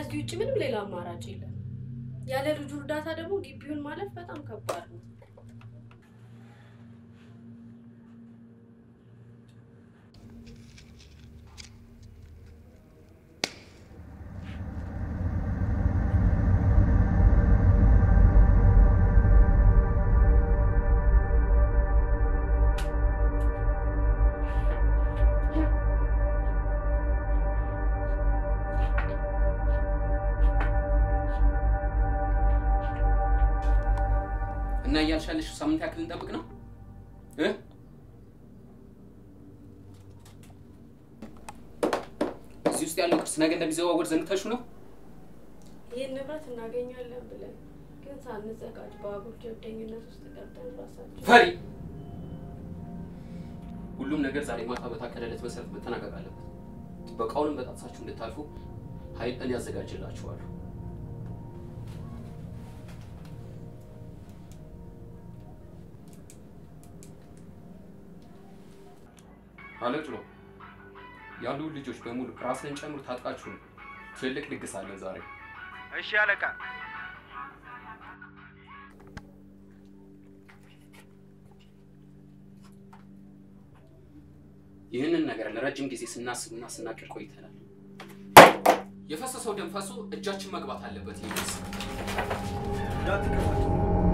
ከዚህ ውጭ ምንም ሌላ አማራጭ የለም። ያለ ልጁ እርዳታ ደግሞ ግቢውን ማለፍ በጣም ከባድ ነው። እና እያልሻለሽ ሳምንት ያክል እንጠብቅ ነው እ እዚህ ውስጥ ያለው ቅርስ ነገ እንደሚዘዋወር ዘንግተሹ ነው? ይህን ንብረት እናገኛለን ብለን ግን ሳንዘጋጅ በአጉል ጀብደኝነት ውስጥ ገብተን ራሳችን ፈሪ ሁሉም ነገር ዛሬ ማታ በታቀደለት መሰረት መጠናቀቅ አለበት። ጥበቃውንም በጣጥሳችሁ እንድታልፉ ኃይል እኔ ያዘጋጅላችኋለሁ። አለጥሎ ያሉ ልጆች በሙሉ ራስን ጨምሮ ታጥቃችሁ ነው። ትልቅ ድግስ አለን ዛሬ። እሺ አለቃ። ይህንን ነገር ለረጅም ጊዜ ስናስብና ስናቅድ ቆይተናል። የፈሰሰው ደም ፈሶ እጃችን መግባት አለበት። ይህ እንዳትከፋቱ